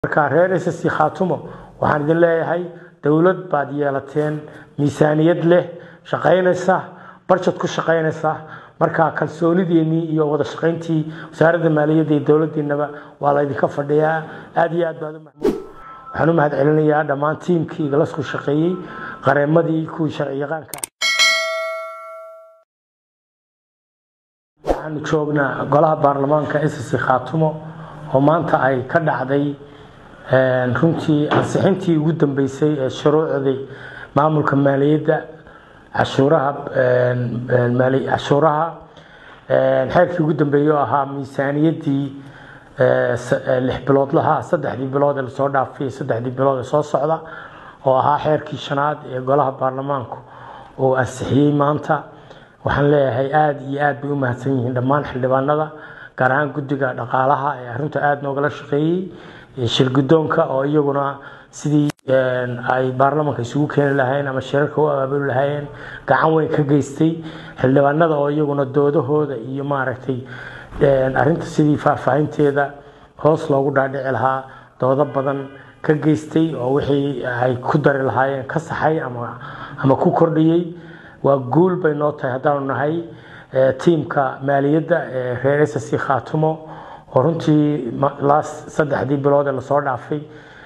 marka reer ss khaatumo waxaan idin leeyahay dowlad baad yeelateen miisaaniyad leh shaqaynaysa barjad ku shaqaynaysa marka kalsoonideennii iyo wada shaqayntii wasaaradda maaliyadda iyo dowladdiinaba waa laydinka fadhiyaa aad iyo aad baad u maxmuud waxaan u mahad celinayaa dhammaan tiimkii igalasku shaqeeyey qareemadii kuwii sharci yaqaanka waxaanu joognaa golaha baarlamaanka ss khaatumo oo maanta ay ka dhacday runtii ansixintii ugu dambeysay ee shuruucdii maamulka maaliyadda cashuuraha cashuuraha xeerkii ugu dambeeyey oo ahaa miisaaniyaddii lix biloodlaha saddexdii bilood ee lasoo dhaafay saddexdii bilood ee soo socda oo ahaa xeerkii shanaad ee golaha baarlamaanku uu ansixiyey maanta waxaan leeyahay aada iyo aad bay u mahadsan yihiin dhammaan xildhibaanada gaar ahaan guddiga dhaqaalaha ee arrinta aada noogala shaqeeyey shirgudoonka oo iyaguna sidii ay baarlamaanka isugu keeni lahayn ama shirarka u abaabuli lahaayeen gacan weyn ka geystay xildhibaanada oo iyaguna doodahooda iyo maaragtay arinta sidii faahfaahinteeda hoos loogu dhaadhici lahaa doodo badan ka geystay oo wixii ay ku dari lahaayeen ka saxay ama ku kordhiyey waa guul bay noo tahay haddaanu nahay tiimka maaliyadda ee reer ss khaatumo oo runtii saddexdii bilood ee lasoo dhaafay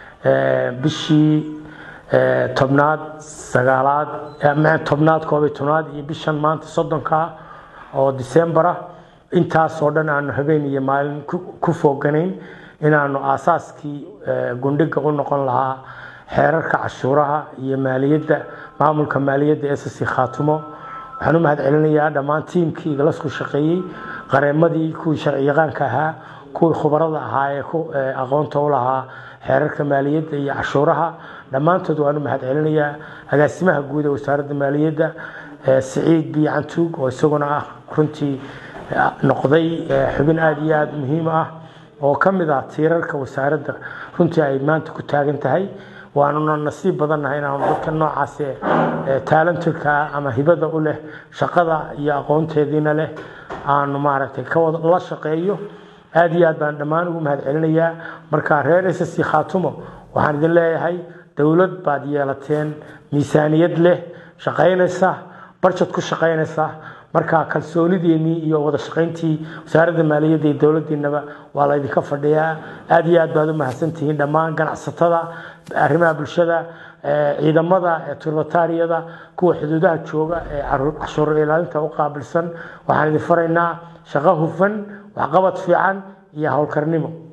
bishii tobnaad sagaalaad tobnaad koobiy tobnaad iyo bishan maanta soddonka oo decembera intaasoo dhan aanu habeen iyo maalin ku fooganayn inaanu aasaaskii gundhiga u noqon lahaa xeerarka cashuuraha iyo maaliyadda maamulka maaliyadda ss khaatumo waxaan u mahad celinayaa dhammaan tiimkii igalasku shaqeeyey qareemadii kuwii sharci yaqaanka ahaa kuwii khubarada ahaa ee aqoonta u lahaa xeerarka maaliyadda iyo cashuuraha dhammaantood waan u mahad celinayaa agaasimaha guud ee wasaaradda maaliyadda siciid biyo cantuug oo isaguna ah runtii noqday xubin aada iyo aada muhiim ah oo ka mid ah tiirarka wasaaradda runtii ay maanta ku taagan tahay waanuna nasiib badannahay inaanu dadka noocaas taalantirka ama hibada u leh shaqada iyo aqoonteediina leh aanu maaragtay kala shaqeeyo aad iyo aad baan dhammaan ugu mahad celinayaa marka reer ss khaatumo waxaan idin leeyahay dowlad baad yeelateen miisaaniyad leh shaqaynaysa barjad ku shaqaynaysa marka kalsoonideennii iyo wada shaqayntii wasaaradda maaliyadda iyo dowladdiinaba waa laydinka fadhiyaa aad iyo aad baad u mahadsantihiin dhammaan ganacsatada arrimaha bulshada ciidamada turbatariyada kuwa xuduudaha jooga ee cashuur ilaalinta u qaabilsan waxaan idin faraynaa shaqo hufan waxqabad fiican iyo howlkarnimo